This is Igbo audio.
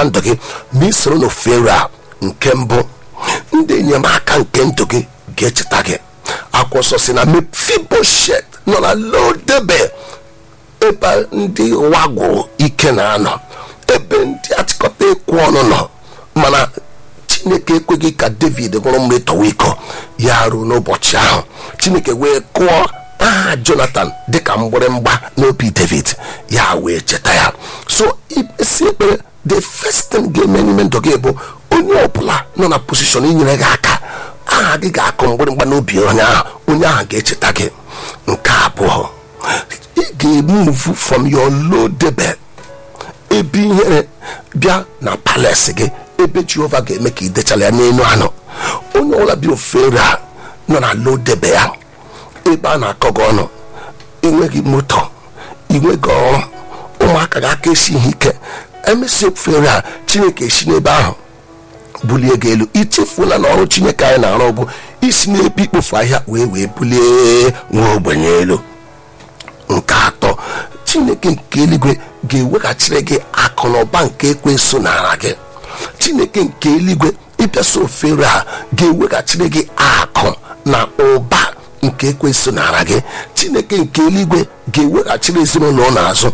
ndụ gị ma ị soro n'ofere a nke mbụ ndị enyemaka nke ndụ gị ga-echeta gị akwụsọ si na mefiboshet nọ na lodebe ebe ndị ụwa gwụrụ ike na-anọ ebe ndị achịkọta ekwu ọnụ nọ mana chineke ekweghị ka david ṅụrụ mmiri tọwa iko ya ruo n'ụbọchị ahụ chineke wee kụọ aha jonathan dịka mgbịrịmgba n'obi david ya wee cheta ya so isi ekpere the first thing ga-eme n'ime ndụ gị bụ onye ọbụla nọ na posishọn inyere gị aka aha gị ga-akụ mgbịrịmgba n'obi onye ahụ onye ahụ ga-echeta gị nke abụọ ị ga-emuvu from your low debe ebe ihere bịa na palace gị ebe jehova ga-eme ka ị dechala ya n'elu anọ onye ọbụla bi ofere a nọ na low debe ya ebe a na-akọ gị ọnụ enweghị moto inweghị ọrụ ụmụaka ga aka esi ihe ike emesi ofere a chineke esi n'ebe ahụ bulie gị elu ichefuola na ọrụ chineke anyị na-arụ bụ isi n'ebe ikpofu ahịa wee wee bulie nwa ogbenye elu nke atọ chineke nke eluigwe ga-eweghachiri gị akụ na ụba nke ekwensu n'ara gị chineke nke eluigwe ịbịasa ofere a ga-eweghachiri gị akụ na ụba nke ekwensu n'ara gị chineke nke eluigwe ga-eweghachiri ezinụlọ n'azụ